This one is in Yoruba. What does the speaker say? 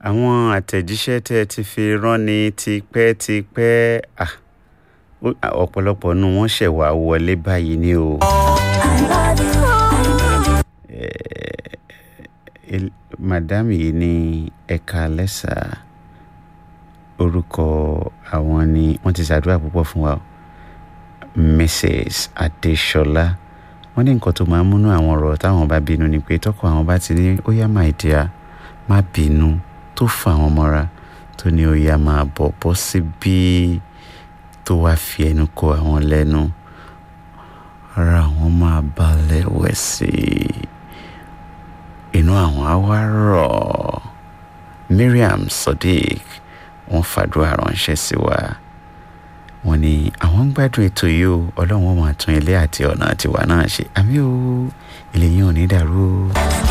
àwọn àtẹ̀jíṣẹ́ tẹ́ ẹ ti fi rán ni tipẹ́tipẹ́ ah, ó- ọ̀pọ̀lọpọ̀ nu wọn ṣẹ̀ wá wọlé báyìí ni o. El- madam yìí ní ẹ̀ka lẹ́sà orúkọ àwọn ni wọ́n ti ṣàdúrà púpọ̀ fún wa o. mrs adesola wọ́n ní nǹkan tó máa ń múnú àwọn ọ̀rọ̀ táwọn bá bínú ni pé tọkọ àwọn bá ti ní ó yá my dear má bínú tó fà wọ́n mọ́ra tó ní ó yá máa bọ̀ bọ́ síbí tó wá fi ẹnu kò àwọn lẹ́nu ara àwọn máa balẹ̀ wẹ̀ sí i inú àwọn á wá rọ̀ Miriam Sodiq wọ́n fàdúrà ránṣẹ́ sí wa wọ́n ní àwọn ń gbádùn ètò yìí o ọlọ́run ó máa tún ilé àti ọ̀nà tiwa náà ṣe àmì o ilé yín ò ní dàrú o.